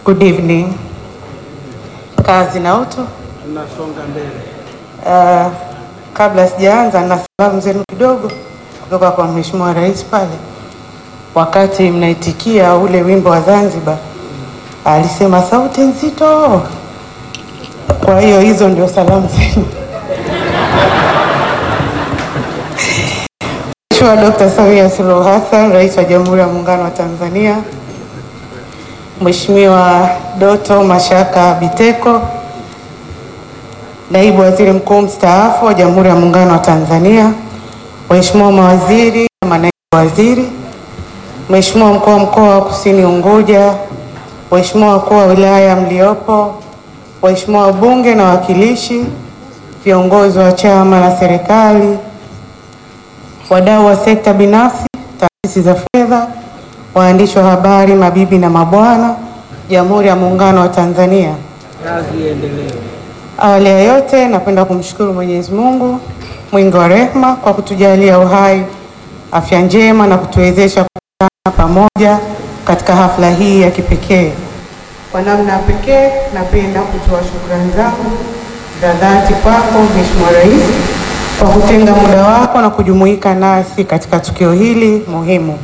Good evening. Kazi na utu. Tunasonga mbele. Uh, kabla sijaanza na salamu zenu kidogo kutoka kwa Mheshimiwa Rais pale, wakati mnaitikia ule wimbo wa Zanzibar, alisema sauti nzito. Kwa hiyo hizo ndio salamu zenu. Mheshimiwa Dr. Samia Suluhu Hassan, Rais wa Jamhuri ya Muungano wa Tanzania, Mheshimiwa Doto Mashaka Biteko, Naibu Waziri Mkuu mstaafu wa Jamhuri ya Muungano wa Tanzania, Waheshimiwa mawaziri na manaibu waziri, Mheshimiwa Mkuu wa Mkoa wa Kusini Unguja, Waheshimiwa wakuu wa wilaya mliopo, Waheshimiwa wabunge na wawakilishi, viongozi wa chama na serikali, wadau wa sekta binafsi, taasisi za fedha, waandishi wa habari, mabibi na mabwana, Jamhuri ya Muungano wa Tanzania. Kazi iendelee. Awali ya yote napenda kumshukuru Mwenyezi Mungu mwingi wa rehema kwa kutujalia uhai, afya njema na kutuwezesha kukutana pamoja katika hafla hii ya kipekee. Kwa namna ya pekee, napenda kutoa shukrani zangu za dhati kwako Mheshimiwa Rais kwa kutenga muda wako na kujumuika nasi katika tukio hili muhimu.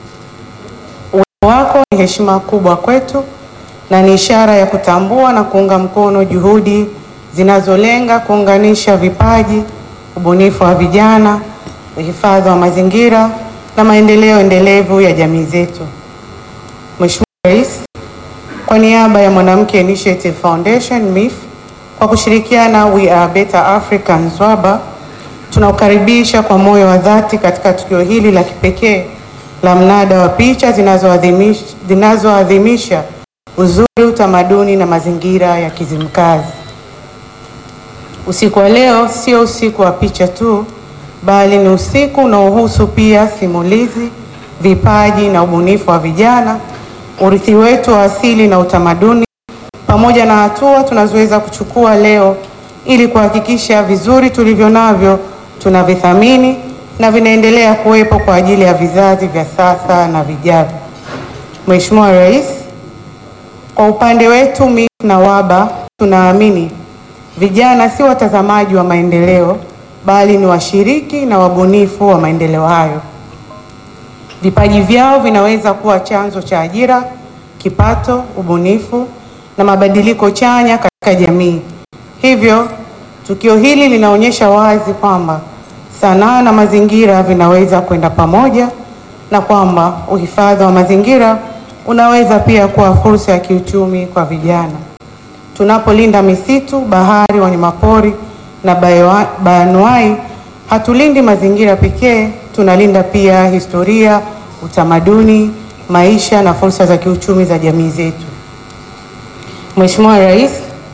Uwepo wako ni heshima kubwa kwetu na ni ishara ya kutambua na kuunga mkono juhudi zinazolenga kuunganisha vipaji, ubunifu wa vijana, uhifadhi wa mazingira na maendeleo endelevu ya jamii zetu. Mheshimiwa Rais, kwa niaba ya Mwanamke Initiative Foundation MIF, kwa kushirikiana We Are Better Africans WABA, tunakukaribisha kwa moyo wa dhati katika tukio hili la kipekee la mnada wa picha zinazoadhimisha zinazoadhimisha uzuri, utamaduni na mazingira ya Kizimkazi. Usiku wa leo sio usiku wa picha tu, bali ni usiku unaohusu pia simulizi, vipaji na ubunifu wa vijana, urithi wetu wa asili na utamaduni, pamoja na hatua tunazoweza kuchukua leo ili kuhakikisha vizuri tulivyo navyo tunavithamini na vinaendelea kuwepo kwa ajili ya vizazi vya sasa na vijavyo. Mheshimiwa Rais, kwa upande wetu MIF na WABA tunaamini vijana si watazamaji wa maendeleo bali ni washiriki na wabunifu wa maendeleo hayo. Vipaji vyao vinaweza kuwa chanzo cha ajira, kipato, ubunifu na mabadiliko chanya katika jamii. Hivyo, tukio hili linaonyesha wazi kwamba sanaa na mazingira vinaweza kwenda pamoja na kwamba uhifadhi wa mazingira unaweza pia kuwa fursa ya kiuchumi kwa vijana. Tunapolinda misitu, bahari, wanyamapori na bayoa- bayoanuai, hatulindi mazingira pekee, tunalinda pia historia, utamaduni, maisha na fursa za kiuchumi za jamii zetu. Mheshimiwa Rais,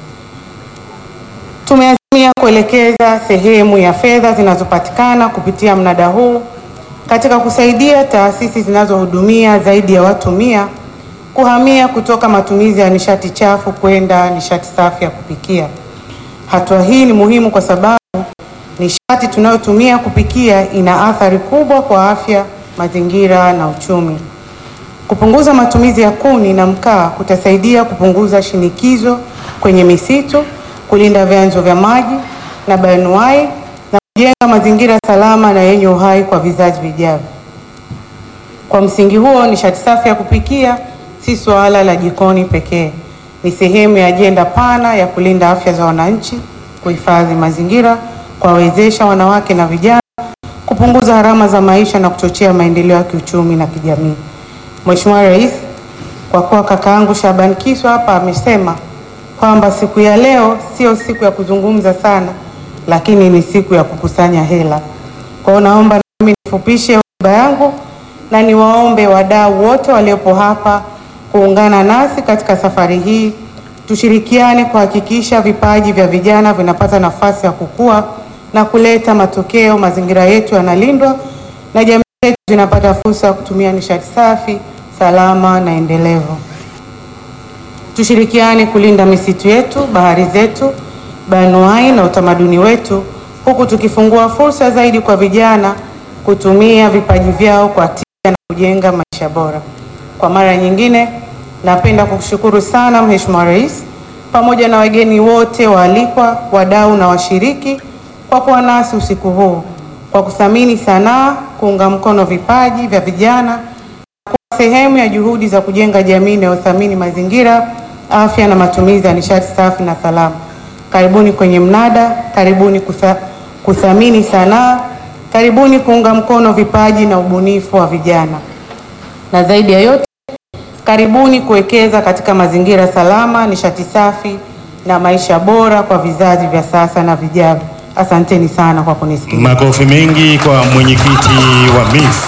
tumeazimia kuelekeza sehemu ya fedha zinazopatikana kupitia mnada huu katika kusaidia taasisi zinazohudumia zaidi ya watu mia kuhamia kutoka matumizi ya nishati chafu kwenda nishati safi ya kupikia. Hatua hii ni muhimu kwa sababu nishati tunayotumia kupikia ina athari kubwa kwa afya, mazingira na uchumi. Kupunguza matumizi ya kuni na mkaa kutasaidia kupunguza shinikizo kwenye misitu, kulinda vyanzo vya maji na bayoanuai na kujenga mazingira salama na yenye uhai kwa vizazi vijavyo. Kwa msingi huo, nishati safi ya kupikia si suala la jikoni pekee, ni sehemu ya ajenda pana ya kulinda afya za wananchi, kuhifadhi mazingira, kuwawezesha wanawake na vijana, kupunguza gharama za maisha na kuchochea maendeleo ya kiuchumi na kijamii. Mheshimiwa Rais, kwa kuwa kakaangu Shaban Kiswa hapa amesema kwamba siku ya leo sio siku ya kuzungumza sana, lakini ni siku ya kukusanya hela. Kwa hiyo naomba nami nifupishe hotuba yangu na niwaombe wadau wote waliopo hapa kuungana nasi katika safari hii, tushirikiane kuhakikisha vipaji vya vijana vinapata nafasi ya kukua na kuleta matokeo, mazingira yetu yanalindwa na jamii zetu zinapata fursa ya kutumia nishati safi, salama na endelevu. Tushirikiane kulinda misitu yetu, bahari zetu, bayoanuai na utamaduni wetu, huku tukifungua fursa zaidi kwa vijana kutumia vipaji vyao kwa tija na kujenga maisha bora. Kwa mara nyingine, Napenda kukushukuru sana Mheshimiwa Rais pamoja na wageni wote waalikwa, wadau na washiriki kwa kuwa nasi usiku huu, kwa kuthamini sanaa, kuunga mkono vipaji vya vijana na kuwa sehemu ya juhudi za kujenga jamii inayothamini mazingira, afya na matumizi ya nishati safi na salama. Karibuni kwenye mnada, karibuni kutha, kuthamini sanaa, karibuni kuunga mkono vipaji na ubunifu wa vijana, na zaidi ya yote karibuni kuwekeza katika mazingira salama, nishati safi na maisha bora kwa vizazi vya sasa na vijavyo. Asanteni sana kwa kunisikiliza. Makofi mengi kwa mwenyekiti wa MIF.